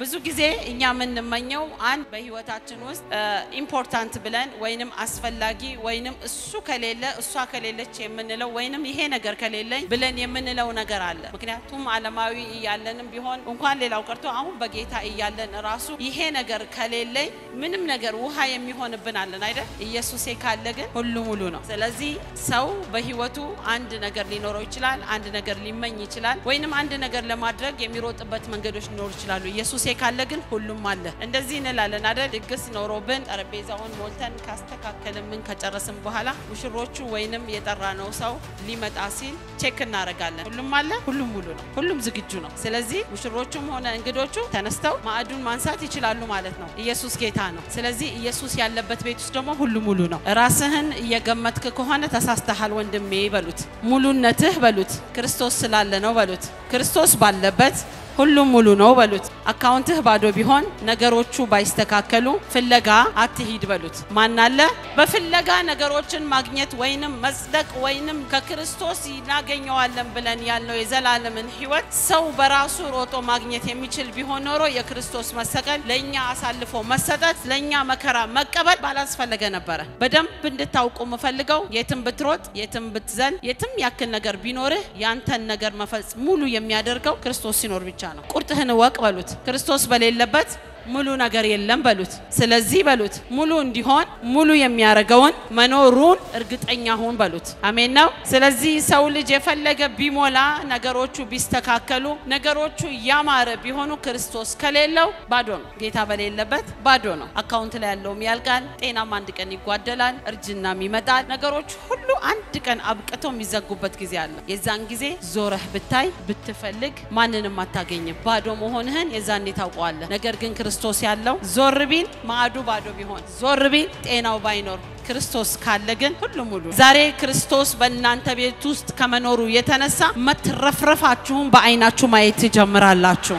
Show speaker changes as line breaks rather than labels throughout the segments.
ብዙ ጊዜ እኛ የምንመኘው አንድ በህይወታችን ውስጥ ኢምፖርታንት ብለን ወይንም አስፈላጊ ወይንም እሱ ከሌለ እሷ ከሌለች የምንለው ወይንም ይሄ ነገር ከሌለኝ ብለን የምንለው ነገር አለ። ምክንያቱም ዓለማዊ እያለንም ቢሆን እንኳን ሌላው ቀርቶ አሁን በጌታ እያለን ራሱ ይሄ ነገር ከሌለኝ ምንም ነገር ውሃ የሚሆንብን አለን አይደል? ኢየሱሴ ካለ ግን ሁሉ ሙሉ ነው። ስለዚህ ሰው በህይወቱ አንድ ነገር ሊኖረው ይችላል፣ አንድ ነገር ሊመኝ ይችላል፣ ወይንም አንድ ነገር ለማድረግ የሚሮጥበት መንገዶች ሊኖሩ ይችላሉ። ኢየሱሴ ካለ ግን ሁሉም አለ። እንደዚህ እንላለን አይደል? ድግስ ኖሮብን ጠረጴዛውን ሞልተን ካስተካከልን ምን ከጨረስን በኋላ ሙሽሮቹ ወይንም የጠራ ነው ሰው ሊመጣ ሲል ቼክ እናደርጋለን። ሁሉም አለ፣ ሁሉም ሙሉ ነው፣ ሁሉም ዝግጁ ነው። ስለዚህ ሙሽሮቹም ሆነ እንግዶቹ ተነስተው ማዕዱን ማንሳት ይችላሉ ማለት ነው። ኢየሱስ ጌታ ነው። ስለዚህ ኢየሱስ ያለበት ቤት ውስጥ ደግሞ ሁሉ ሙሉ ነው። ራስህን እየገመትክ ከሆነ ተሳስተሃል ወንድሜ በሉት። ሙሉነትህ በሉት ክርስቶስ ስላለ ነው በሉት። ክርስቶስ ባለበት ሁሉም ሙሉ ነው በሉት። አካውንትህ ባዶ ቢሆን ነገሮቹ ባይስተካከሉ ፍለጋ አትሂድ በሉት። ማናለ በፍለጋ ነገሮችን ማግኘት ወይንም መጽደቅ ወይንም ከክርስቶስ እናገኘዋለን ብለን ያልነው የዘላለምን ሕይወት ሰው በራሱ ሮጦ ማግኘት የሚችል ቢሆን ኖሮ የክርስቶስ መሰቀል ለእኛ አሳልፎ መሰጠት ለእኛ መከራ መቀበል ባላስፈለገ ነበረ። በደንብ እንድታውቁ የምፈልገው የትም ብትሮጥ የትም ብትዘል የትም ያክል ነገር ቢኖርህ ያንተን ነገር መፈጽ ሙሉ የሚያደርገው ክርስቶስ ሲኖር ብቻ ነው። ቁርጥህን እወቅ በሉት። ክርስቶስ በሌለበት ሙሉ ነገር የለም በሉት። ስለዚህ በሉት ሙሉ እንዲሆን ሙሉ የሚያደርገውን መኖሩን እርግጠኛ ሁን በሉት። አሜን ነው። ስለዚህ ሰው ልጅ የፈለገ ቢሞላ ነገሮቹ ቢስተካከሉ ነገሮቹ ያማረ ቢሆኑ ክርስቶስ ከሌለው ባዶ ነው። ጌታ በሌለበት ባዶ ነው። አካውንት ላይ ያለውም ያልቃል። ጤናም አንድ ቀን ይጓደላል። እርጅናም ይመጣል። ነገሮች ሁሉ አንድ ቀን አብቅተው የሚዘጉበት ጊዜ አለ። የዛን ጊዜ ዞረህ ብታይ ብትፈልግ ማንንም አታገኝም። ባዶ መሆንህን የዛኔ ታውቀዋለህ። ነገር ግን ክርስቶስ ያለው ዞር ቢል ማዕዱ ባዶ ቢሆን ዞር ቢል ጤናው ባይኖር ክርስቶስ ካለ ግን ሁሉ ሙሉ። ዛሬ ክርስቶስ በእናንተ ቤት ውስጥ ከመኖሩ የተነሳ መትረፍረፋችሁን በዓይናችሁ ማየት ትጀምራላችሁ።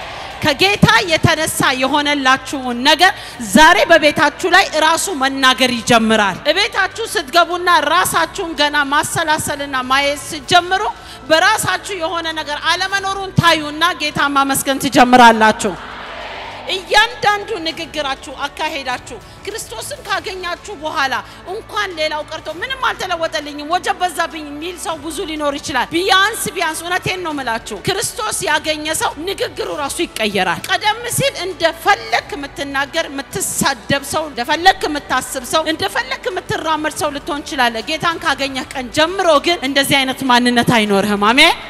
ከጌታ የተነሳ የሆነላችሁን ነገር ዛሬ በቤታችሁ ላይ ራሱ መናገር ይጀምራል። እቤታችሁ ስትገቡና ራሳችሁን ገና ማሰላሰልና ማየት ስትጀምሩ በራሳችሁ የሆነ ነገር አለመኖሩን ታዩና ጌታ ማመስገን ትጀምራላችሁ። እያንዳንዱ ንግግራችሁ፣ አካሄዳችሁ ክርስቶስን ካገኛችሁ በኋላ እንኳን ሌላው ቀርቶ ምንም አልተለወጠልኝም ወጀብ በዛብኝ የሚል ሰው ብዙ ሊኖር ይችላል። ቢያንስ ቢያንስ እውነቴን ነው ምላችሁ ክርስቶስ ያገኘ ሰው ንግግሩ ራሱ ይቀየራል። ቀደም ሲል እንደፈለክ የምትናገር የምትሳደብ ሰው፣ እንደፈለክ የምታስብ ሰው፣ እንደፈለክ የምትራመድ ሰው ልትሆን ትችላለህ። ጌታን ካገኘህ ቀን ጀምሮ ግን እንደዚህ አይነት ማንነት አይኖርህም። አሜን